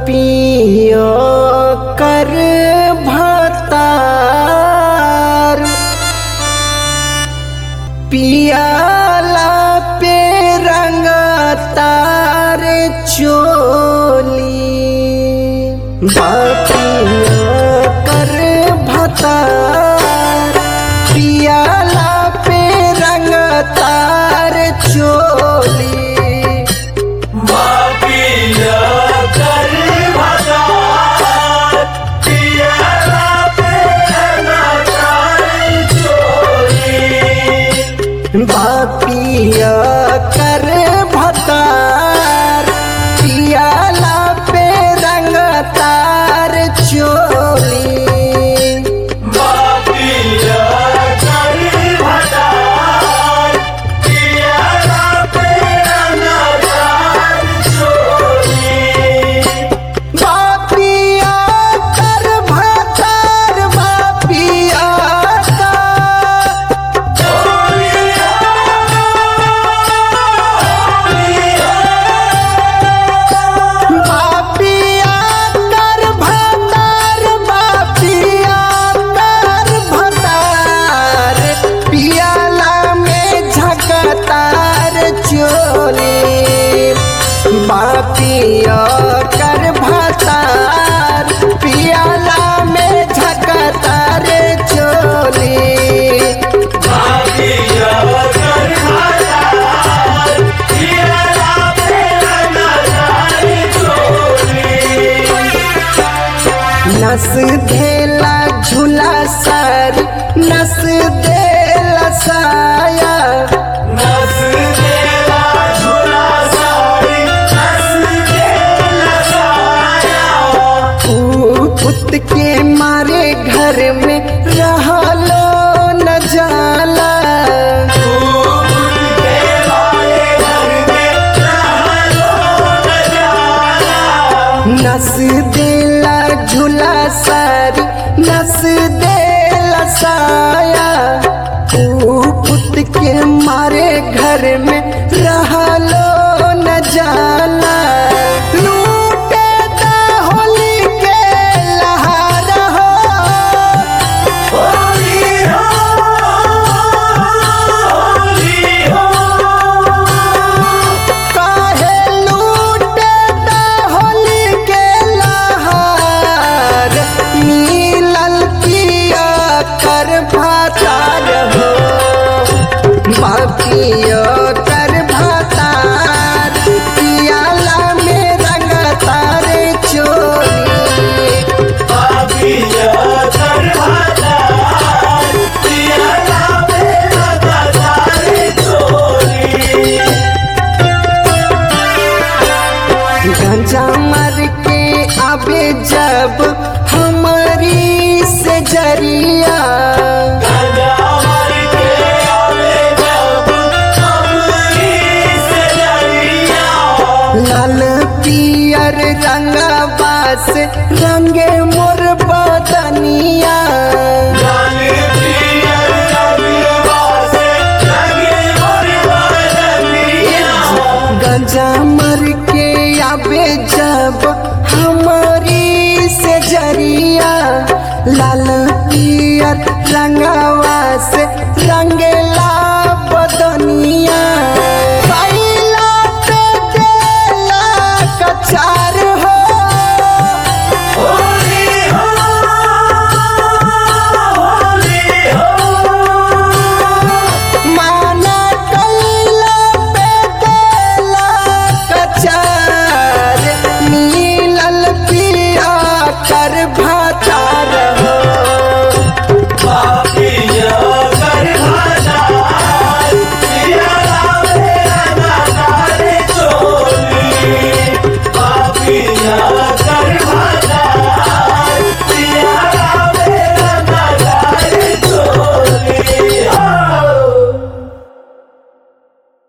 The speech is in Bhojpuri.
पियो कर भतार पियाला पे रंग तार चोली बापिया कर भतार पियाला पे रंग तार चोली मापिया कर भतार पियाला पे नचाई चोरी बापिया कर भतार पियाला पे रंग तार चोली मापिया कर भतार पियाला पे नचाई चोरी बापिया कर भतार बापिया का बापिया कर भतार बापिया कर भतार पियाला में झकतार चोली बापिया कर भतार पियाला में झकतार चोली मापिया कर भतार पियाला पे नचाई चोरी नस धेला झूला सारी नस देला साया नस देला झूला सारी नस देला साया पुत के मारे घर में रहलो न जाला नस देला झूला सारी नस देला साया पुत के मारे घर में रहलो न जाला लूटे दा होली के लहार हो काहे लूटे दा होली के लहार मिलल पिया कर भातार हो बापिया कर भातार पियाला में रंग तारे चोली गंजा मर के आबे जब हमारी से जरिया लाल पियर रंगवा से रंगे मोर बदनिया